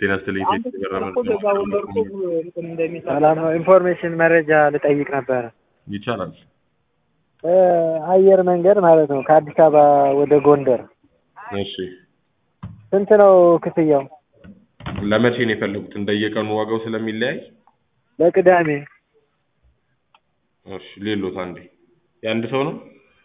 ጤና ይስጥልኝ። ሰላም ነው። ኢንፎርሜሽን መረጃ ልጠይቅ ነበረ። ይቻላል። እ አየር መንገድ ማለት ነው ከአዲስ አበባ ወደ ጎንደር እሺ፣ ስንት ነው ክፍያው? ለመቼ ነው የፈለጉት? እንደየቀኑ ዋጋው ስለሚለያይ ለቅዳሜ እሺ፣ ሌሎት አንዴ የአንድ ሰው ነው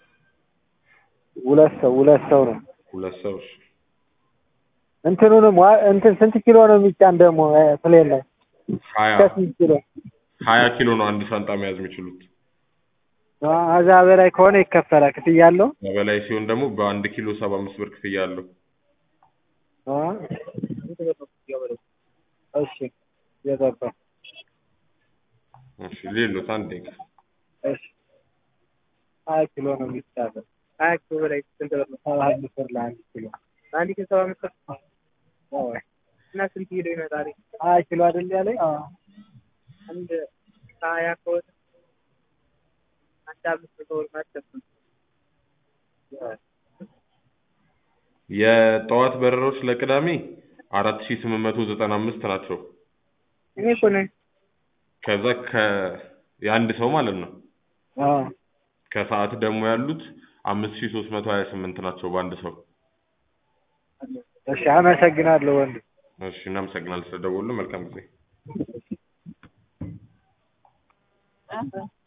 ሁለት ሰው ሁለት ሰው ነው። ሁለት ሰው እሺ። እንትኑንም ዋ- እንትን ስንት ኪሎ ነው የሚጫን ደግሞ እ ፕሌን ላይ ሀያ እስከ ስንት ኪሎ? ሀያ ኪሎ ነው አንድ ሻንጣ መያዝ የሚችሉት። አ- ከዛ በላይ ከሆነ ይከፈላል ክፍያ አለው? በላይ ሲሆን ደግሞ በአንድ ኪሎ ሰባ አምስት ብር ክፍያ አለው። አ? እሺ የገባ እሺ፣ ሌሎት አንዴ እሺ ሀያ ኪሎ ነው የሚቻለው። ሀያ ኪሎ በላይ ስንት ብር ነው? ሰባ አምስት ብር ለአንድ ኪሎ አንድ ኪሎ ሰባ አምስት ብር አዎ። እና ስንት ኪሎ ይመጣል? ሀያ ኪሎ አይደል ያለኝ? አዎ አንድ ሀያ ከሆነ አንድ አምስት መቶ ብር ማለት ነው። የጠዋት በረሮች ለቅዳሜ አራት ሺህ ስምንት መቶ ዘጠና አምስት ናቸው። እኔ እኮ ነኝ። ከዛ ከ የአንድ ሰው ማለት ነው። አዎ ከሰዓት ደግሞ ያሉት አምስት ሺህ ሶስት መቶ ሀያ ስምንት ናቸው በአንድ ሰው። እሺ አመሰግናለሁ ወንድ እሺ፣ እናመሰግናለን ስለደወሉ። መልካም ጊዜ።